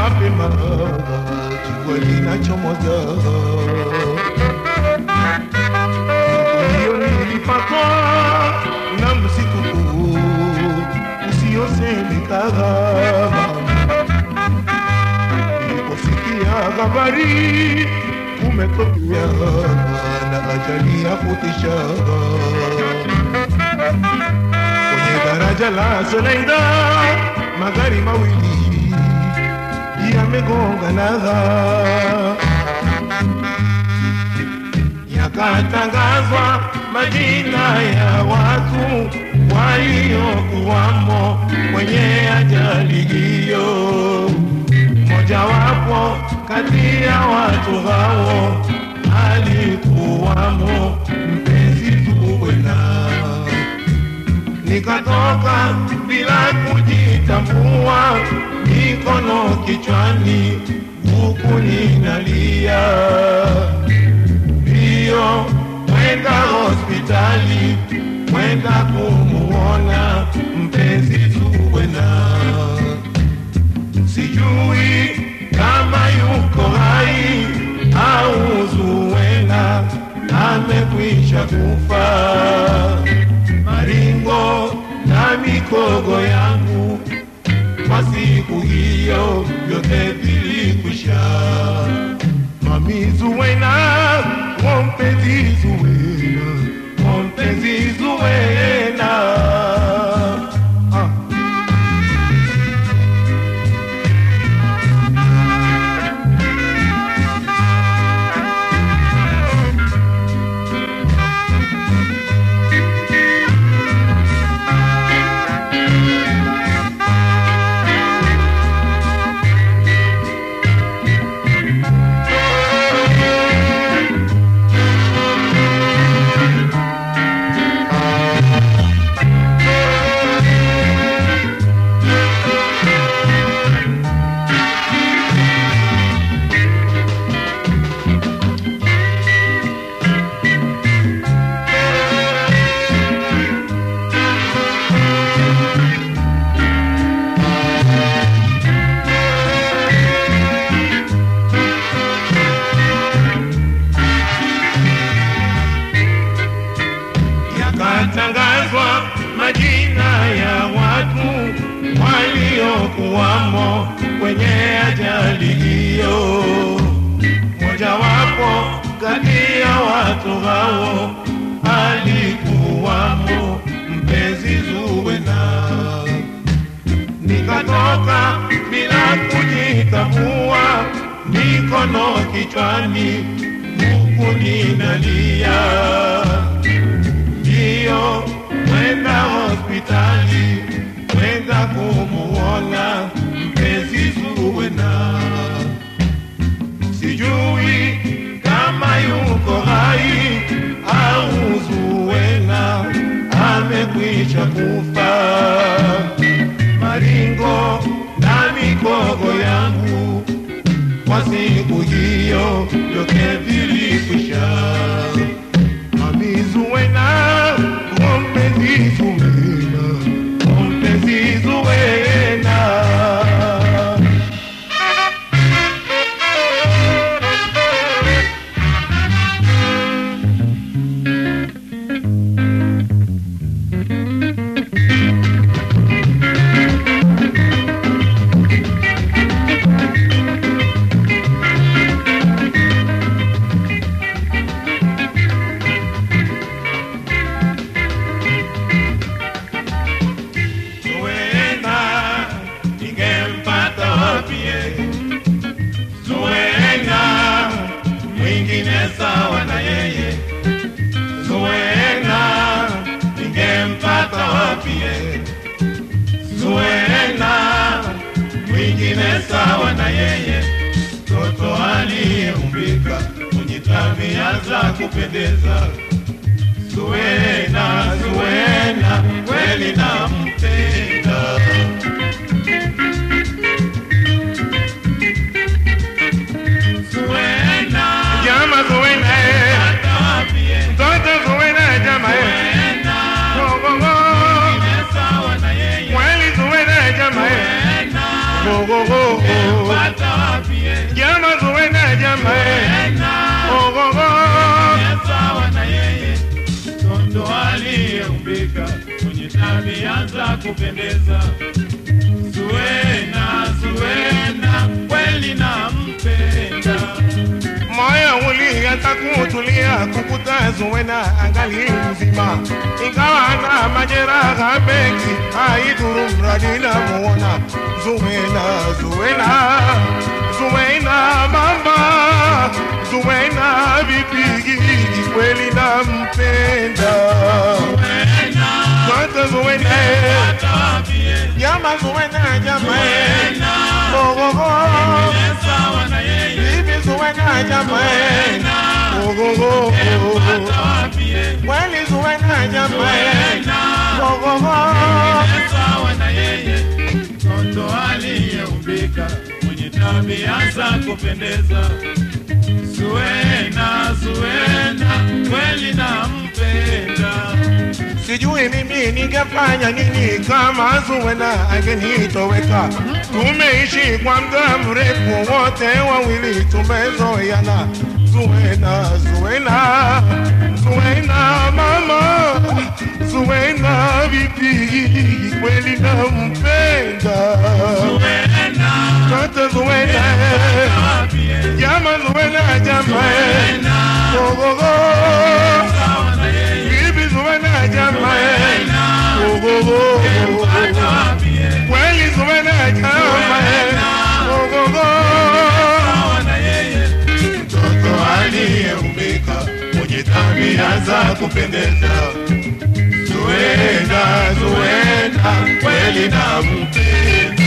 mapema jua linachomoza. Hiyo nilipatwa na msitu huu usiosemekana. Niliposikia habari umetokea na ajali ya kutisha kwenye daraja la Soleida, magari mawili yamegongana, yakatangazwa majina ya watu waliokuwamo kwenye ajali hiyo. Mojawapo kati ya watu hao alikuwamo mpenzi Zuwena nikatoka bila kujitambua, mikono kichwani, huku ninalia mbio kwenda hospitali, kwenda kumuona mpenzi Zuwena. Sijui kama yuko hai au Zuwena amekwisha kufa maringo na mikogo yangu kwa siku hiyo vyote vilikwisha. Mami Zuwena, oh mpenzi Zuwena, oh mpenzi Zuwena. Ah. yakatangazwa majina ya watu waliokuwamo kwenye ajali hiyo. Mojawapo kati ya watu hao alikuwamo mpenzi Zuwena. Nikatoka bila kujitambua, mikono kichwani, huku ninalia mbio kwenda hospitali kwenda kumuona mpenzi Zuwena. Sijui kama yuko hai au Zuwena amekwisha kufa. Maringo na mikogo yangu kwa siku hiyo vyote vilikwisha. Mami Zuwena, oh mpenzi Zuwena, oh mpenzi Zuwena. Zuwena, ningempata wapie Zuwena, mwingine sawa na yeye Zuwena, ningempata wapie Zuwena, mwingine sawa na yeye Toto aliyeumbika mwenye tabia za kupendeza Zuwena, Zuwena, kweli nampenda. Zuwena, Jama Zuwena, eh. hata wapi, eh. Mtoto Zuwena, jama, eh. Zuwena, Go, go, go. mwingine sawa na yeye. Kweli Zuwena, jama, eh. Zuwena, Go, go, go, go. ningempata kupendeza. Zuena, Zuena, kweli nampenda. moyo ulianza kutulia kukuta Zuwena angali mzima, ingawa na majeraha mengi, haidhuru mradi namuona Zuwena, Zuwena, Zuwena mama, Zuwena vipi, kweli nampenda Zuena, Kwanza Zuwena, hata wapie. jama Zuwena, jama Zuena, oh, oh, oh. ni sawa na yeye. Bibi Zuwena, jama oh, oh, oh, oh. Hata wapie. Kweli Zuwena jama Zuena, Gogogo ni sawa na yeye. Mtoto aliyeumbika mwenye tabia za kupendeza. Zuena, Zuena, kweli nampenda. Sijui mimi ningefanya nini kama Zuwena angenitoweka. Tumeishi kwa muda mrefu, wote wawili tumezoeana. Zuwena, Zuwena, Zuwena mama, Zuwena vipi, kweli nampenda Zuena, Tata Zuwena, wapie. jama Zuwena, jama Zuena, Gogogo sawa na yeye. Bibi Zuwena jama Gogogo Hata wapie. Kweli Zuwena jama Gogogo Sawa na yeye. Mtoto aliyeumbika mwenye tabia za kupendeza Zuwena, Zuwena, kweli nampenda